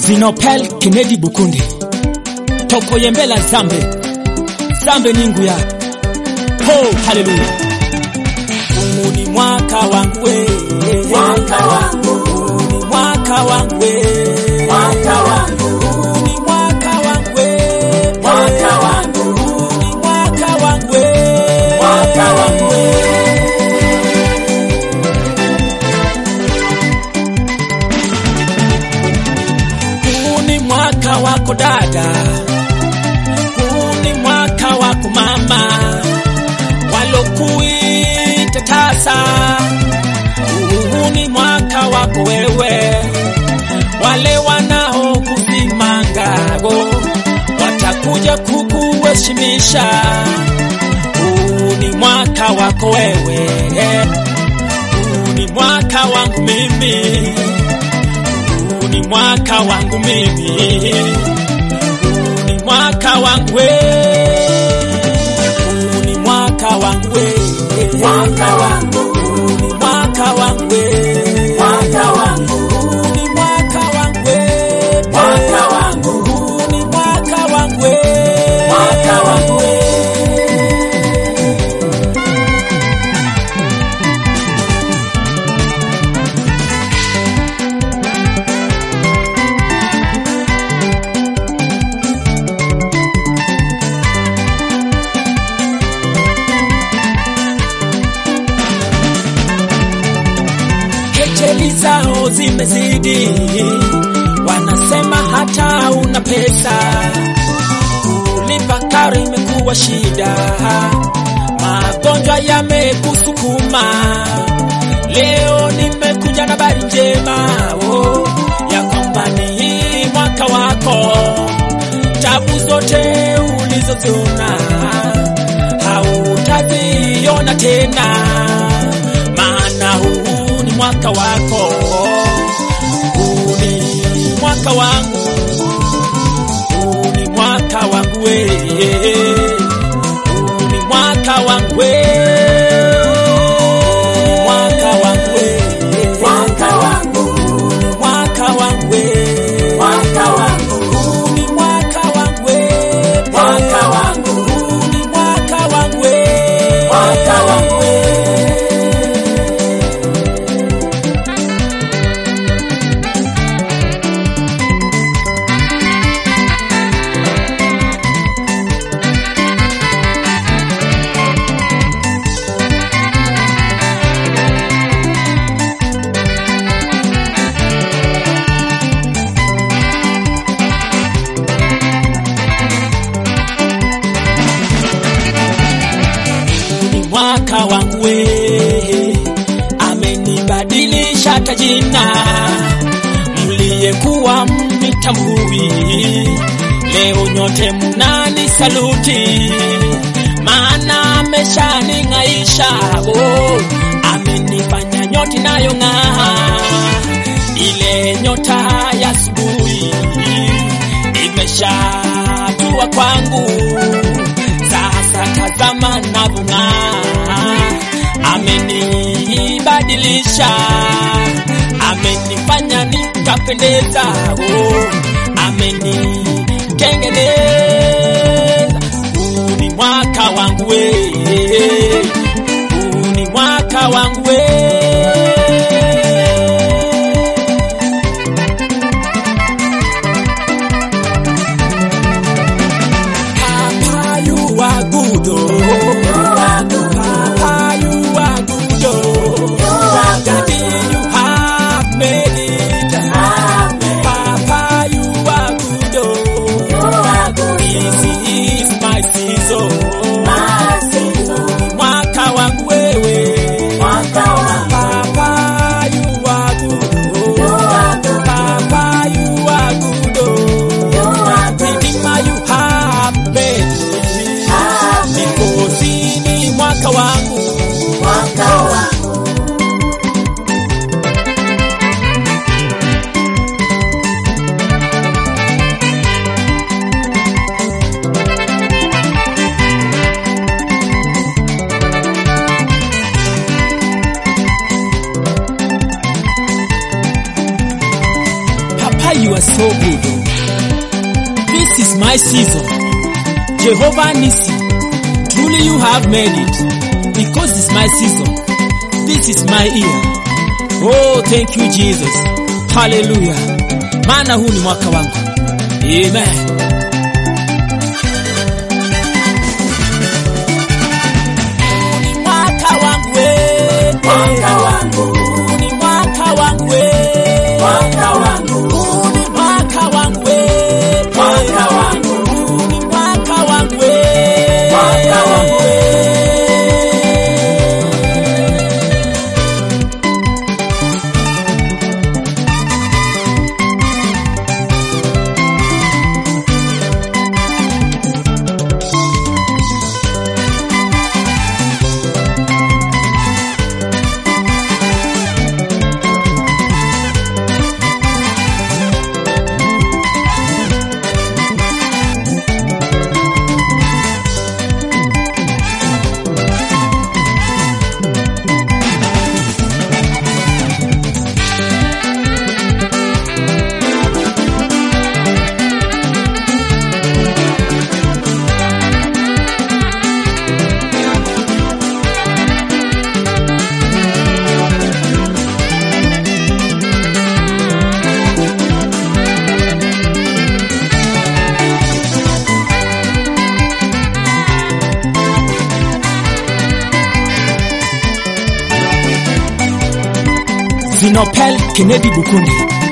Zinopel Kennedy Bukundi Tokoyembela Zambe Zambe ningu ya Ho haleluya Huu ni mwaka wangu we Mwaka wangu, Huu ni mwaka wangu we mwaka wangu, Huu ni mwaka wangu we mwaka wangu, Huu ni mwaka wangu we mwaka wangu. Huu ni mwaka wako dada, huu ni mwaka wako mama, walokuita tasa. Huu ni mwaka wako wewe, wale wanaokusimangago watakuja kukuheshimisha. Huu ni mwaka wako wewe, huu ni mwaka wangu mimi huu ni mwaka wangu mimi, huu ni mwaka wangu we, huu ni mwaka wangu we, Mwaka wangu, huu ni mwaka wangu we, mwaka wangu, huu ni mwaka wangu we, mwaka wangu, huu ni mwaka wangu we, mwaka wangu. kejeli zao zimezidi, wanasema hata una pesa, kulipa karo imekuwa shida, magonjwa yamekusukuma. Leo nimekuja na habari njema oh, ya kwamba ni hii mwaka wako, tabu zote ulizoziona hautaziona tena, maana huu ni mwaka wako, huu ni mwaka wangu, huu ni mwaka wangu we, huu ni mwaka wangu we, mwaka wangu we, Mwaka wangu, mwaka wangu we, mwaka wangu, huu ni mwaka wangu we, mwaka wangu, huu ni mwaka wangu we, mwaka wangu. ni mwaka wangu we, amenibadilisha tajina, mliyekuwa mnitambui, leo nyote mnani saluti, maana ameshaning'aisha, oh, amenifanya nyoti nayo ng'aa, ile nyota ya asubuhi imeshatua kwangu sasa tazama navyong'aa, amenibadilisha, amenifanya nikapendeza, oh, amenitengeneza. Huu ni mwaka wangu we, huu ni mwaka wangu we. Papa, you are good. Oh. Papa, you are good. Oh. Daddy, you have made it. Papa, you are good. Oh. This is my season. Mwaka wangu wewe, Mwaka wangu, are so good. oh. This is my season. Jehovah Nissi, truly you have made it. Because it's my season. This is my year. Oh, thank you Jesus. Hallelujah. Maana huu ni mwaka wangu. Amen. Huu ni mwaka wangu we. Mwaka wangu, Huu ni mwaka wangu we. mwaka wangu, Huu ni mwaka wangu we. mwaka wangu, Huu ni mwaka wangu we. mwaka wangu we. Zinopel Kennedy Bukundi.